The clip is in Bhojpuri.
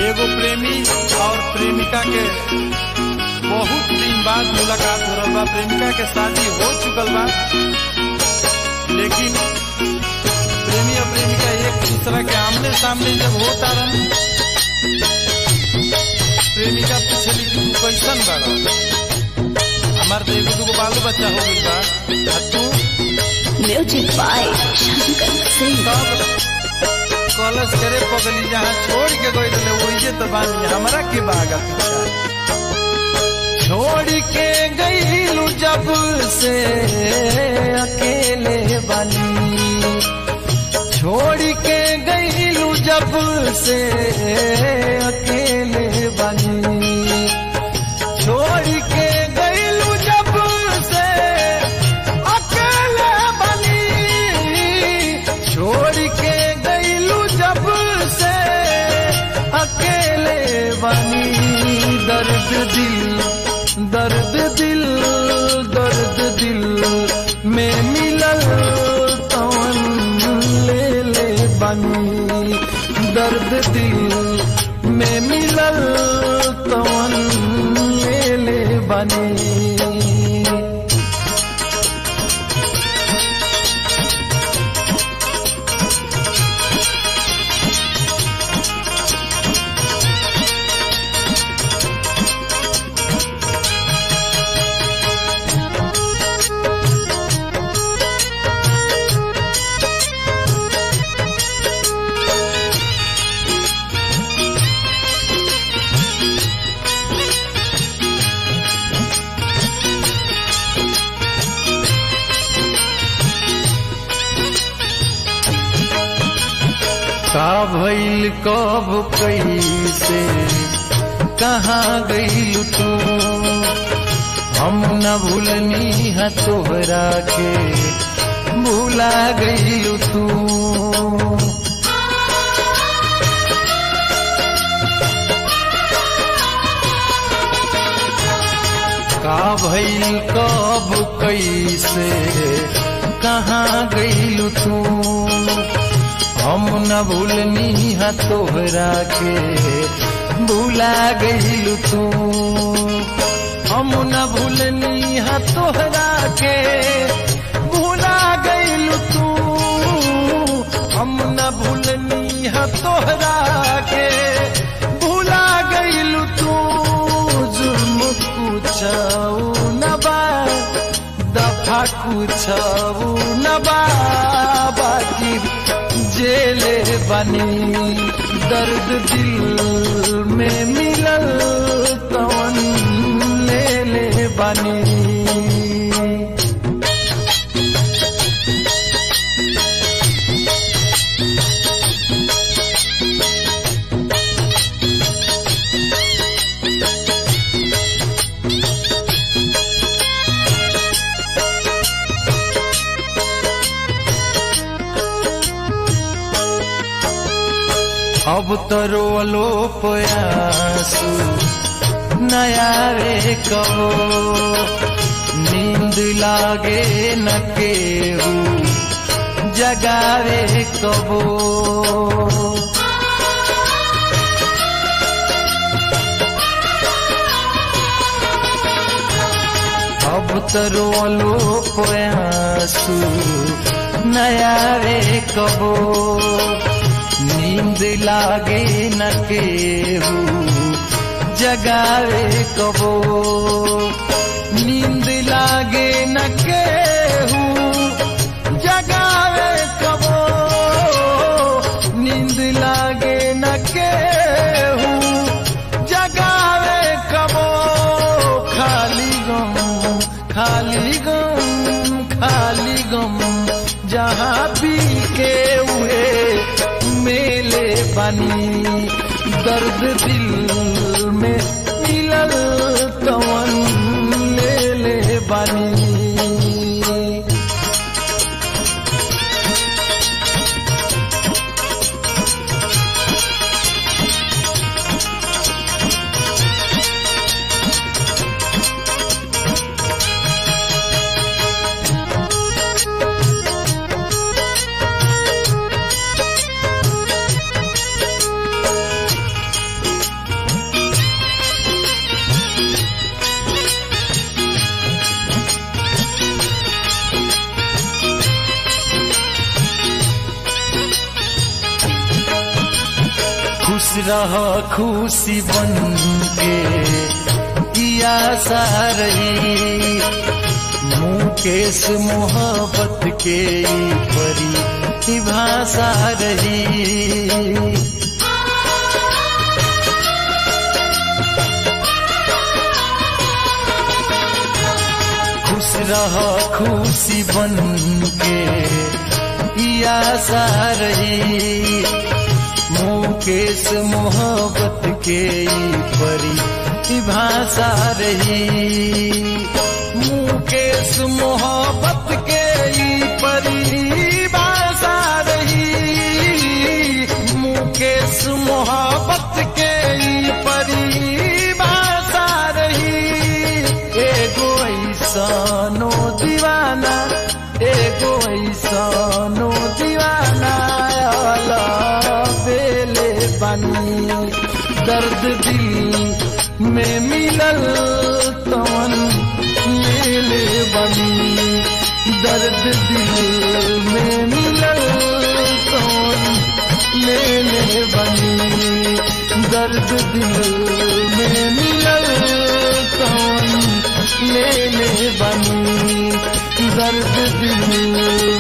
एगो प्रेमी और प्रेमिका के बहुत दिन बाद मुलाकात हो रहा बा प्रेमिका के शादी हो चुकल बा लेकिन प्रेमी और प्रेमिका एक दूसरा के आमने सामने जब होता रन प्रेमिका पूछली कि तू कैसन बाड़ा हमार तो एगो दूगो बालो बच्चा हो गई बा आ तू म्यूजिक बाय शंकर सिंह सब कॉलेज करे पगली जहाँ छोड़ के गई रहे वही तो बानी हमरा के बागा पीछा छोड़ के गईलू जब से अकेले बानी छोड़ के गईलू जब से अकेले बानी छोड़ के गईलू जब से अकेले बनी छोड़ के गईलू जब से अकेले बनी दर्द दिल दर्द दिल दर्द दिल में मिलल तवन ले ले बनी दर्द दिल में मिलल तवन ले ले बनी का भइल कब कैसे कहाँ गईल तू हम न भूलनी है तोहरा के भूला गईल तू का भइल कब कैसे कहाँ गईल तू हम न भूलनी है तोहरा के भूला गईल तू हम न भूलनी है तोहरा के भूला गईल तू हम न भूलनी है तोहरा के भूला गईल तू जुर्म कुछऊ न बा दफा कुछऊ न बा बाकी जेले बनी दर्द दिल में मिलल कवन ले ले बनी अब तो रोलो पयासू नया रे कहो नींद लागे न केहू जगावे कबो अब तो रोलो पयासू नया रे कबो नींद लागे न केहू जगावे कबो नींद लागे न केहू जगावे कबो नींद लागे न केहू जगावे कबो खाली गम खाली गम खाली गम जहाँ पी के हुए मेले बनी दर्द दिल में मिलल कवन ले ले बनी रह खुशी बन के किया सारही मुकेश मोहब्बत के ई परी ई भाषा रही खुश रह खुशी बन के या सारही मुकेश मोहब्बत के ई परी ई भाषा रही मुकेश मोहब्बत के ई परी भाषा रही मुकेश मोहब्बत के ई परी भाषा रही एगो ऐसनो दीवाना एगो ऐसनो दीवाना आला बेले बनी दर्द दिल में मिलल तवन मेले बनी दर्द दिल में मिलल तवन मेले बनी दर्द दिल में मिलल तवन लेले बनी दर्द दिल